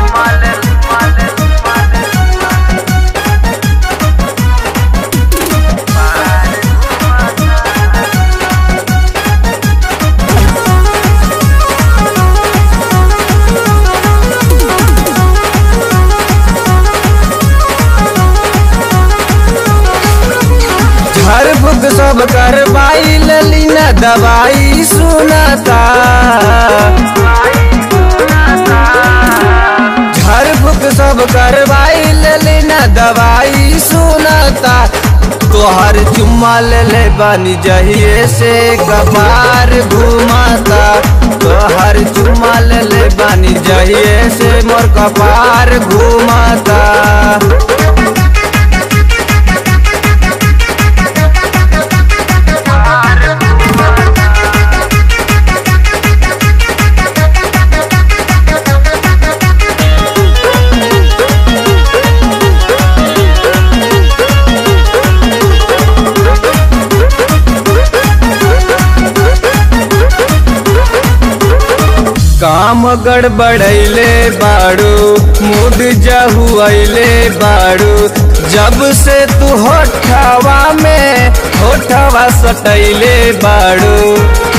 हर book सब करवाई लली न दवाई सुनता हर बुक सब करवाई लली न दवाई सुनता तोहर चुम्मा ले ले बनी जहिए से कपार घुमाता तोहर चुम्मा ले ले बनी जहिए से मोर कपार घुमाता काम गड़बड़ैले बाड़ू मूड जहुआइले बाड़ू जब से तू होठवा में होठवा सटैले बाड़ू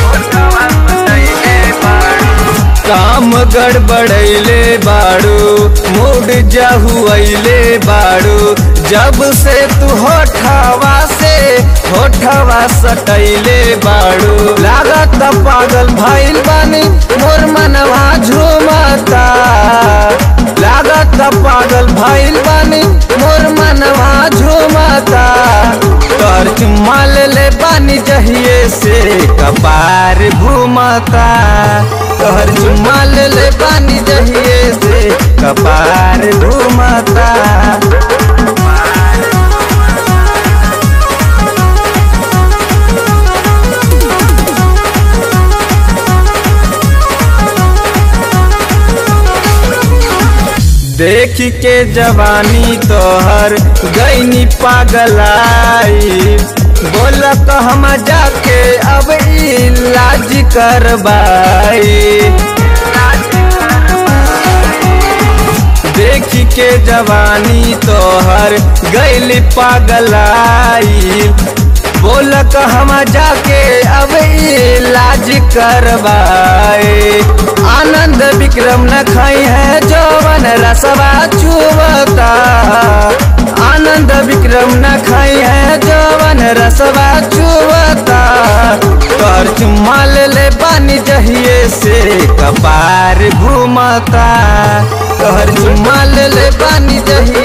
काम गड़बड़ैले बाड़ू मूड जहुआइले बाड़ू जब से तू होठवा से होठवा सटैले बाड़ू लागत पागल भइल बानी मोर मनवा झूमता लागत पागल भइल बानी मोर मनवा झूमता तोर चुम्मा ले ले बानी जहिए से कपार घूमता तोहर चुम्मा ले ले बानी जहिए से कपार घूमता देख के जवानी तोहर गईनी पागलाई बोल तो हम जाके अब इलाज करवाई देख के जवानी तोहर गईली पागलाई बोल हम जाके अब इलाज करवाए आनंद विक्रम न खाई है जवन रसवा चुबता आनंद विक्रम न खाई है जवन रसवा चुबता तोर चुम्मा ले ले पानी जहिए से कपार घूमता तोहर चुम्मा ले ले पानी जहिए